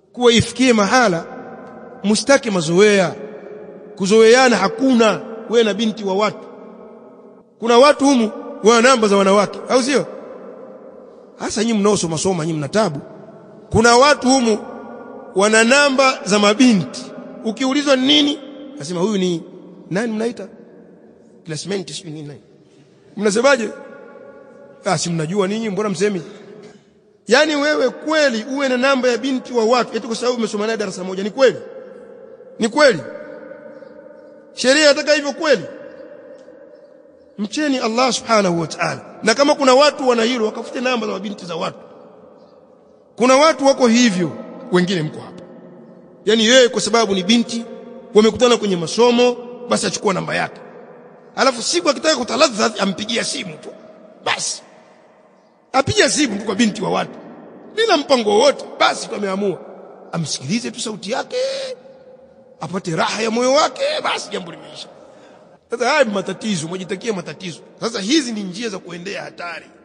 kuwa ifikie mahala mustaki mazoea kuzoeana hakuna wewe na binti wa watu kuna watu humu wana namba za wanawake au sio hasa nyinyi mnaosoma soma nyinyi mna tabu kuna watu humu wana namba za mabinti ukiulizwa nini nasema huyu ni nani mnaita classmate sio nini nani mnasemaje ah si mnajua ninyi mbona msemi yani wewe kweli uwe na namba ya binti wa watu eti kwa sababu umesoma naye darasa moja ni kweli ni kweli sheria inataka hivyo kweli mcheni Allah subhanahu wa ta'ala na kama kuna watu wana hilo wakafute namba za mabinti za watu kuna watu wako hivyo wengine mko hapa yani yeye kwa sababu ni binti wamekutana kwenye masomo basi achukua namba yake alafu siku akitaka kutaladha ampigia simu tu basi apiga simu tu kwa binti wa watu bila mpango wowote basi tu ameamua amsikilize tu sauti yake apate raha ya moyo wake basi jambo limeisha sasa haya matatizo mwajitakia matatizo sasa hizi ni njia za kuendea hatari